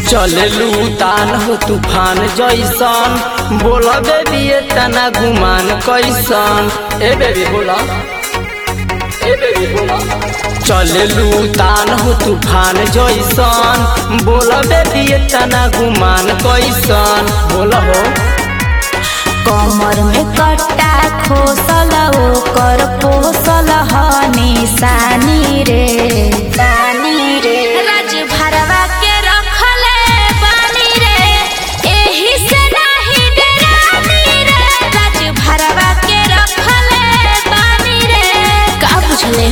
चलेलू तान हो तूफान जैसन बोल बेबी तना गुमान कैसन ए बेबी बोला ए बेबी बोला चलेलू तान हो तूफान जैसन बोल बेबी तना गुमान कैसन बोल हो कमर में कट्टा खोसल ओकर पोसल ह निशानी रे बानी रे राज भरवा के रखले बानी रे एही से नाही डरानी रे राज भरवा के रखले बानी रे का बुझले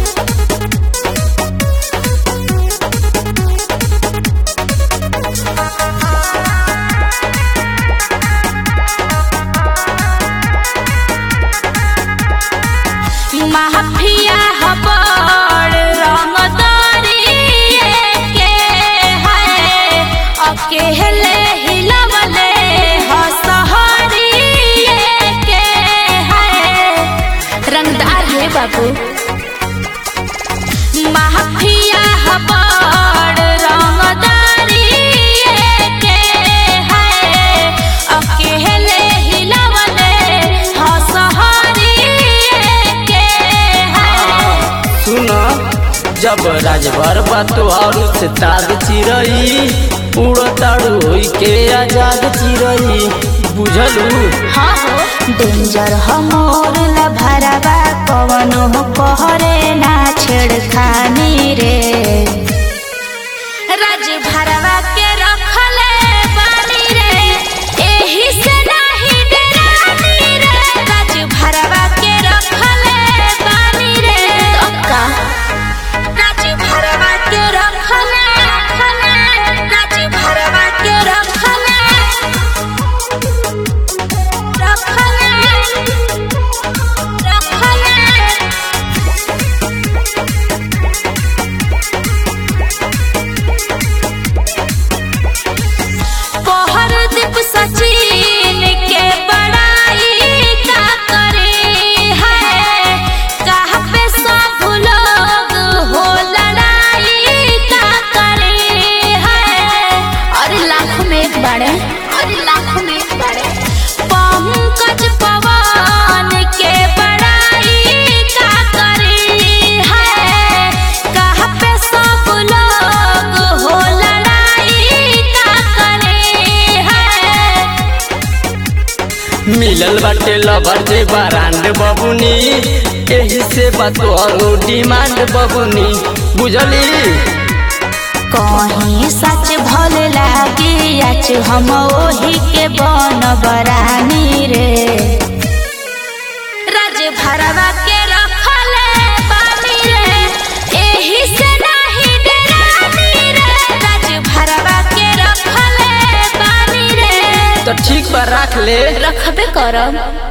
माफिया हबड़ रंगदारी के है अकेले हिलवले हसहरी के है रंगदार है बाबू माफिया हबड़ रंगदारी के है अकेले हिलवले हसहरी के है सुन जब राजभर बातो और से ताज चिरई उड़ताड़ू होई के आजाद चिरई बुझलू हाँ हो डेंजर हमोर ला भरवा कवनो कहरे ना छेड़खानी रे राज भरवा के रखले बानी रे एही से नाही डरानी रे राज भरवा के रखले बानी रे का राज भरवा के रखले राज भरवा के रखले रखले रखले पहर दीप सचिन के बड़ाई का करे है कहाँ पे सब लोग हो लड़ाई का करे है अरे लाख में एक बड़े अरे लाख में एक बड़े पंकज पवन के बड़ाई का करे है कहाँ पे सब लोग हो लड़ाई का करे है मिलल बाटे लवर जे बारांड बबुनी एही से बातो और डिमांड बबुनी बुझली कहीं सच भल लागी आज हम ओही के बन बरानी रे राज भरवा के रखले बानी रे एही से नाही डरानी रे राज भरवा के रखले बानी रे तो ठीक बा रख ले रखबे करब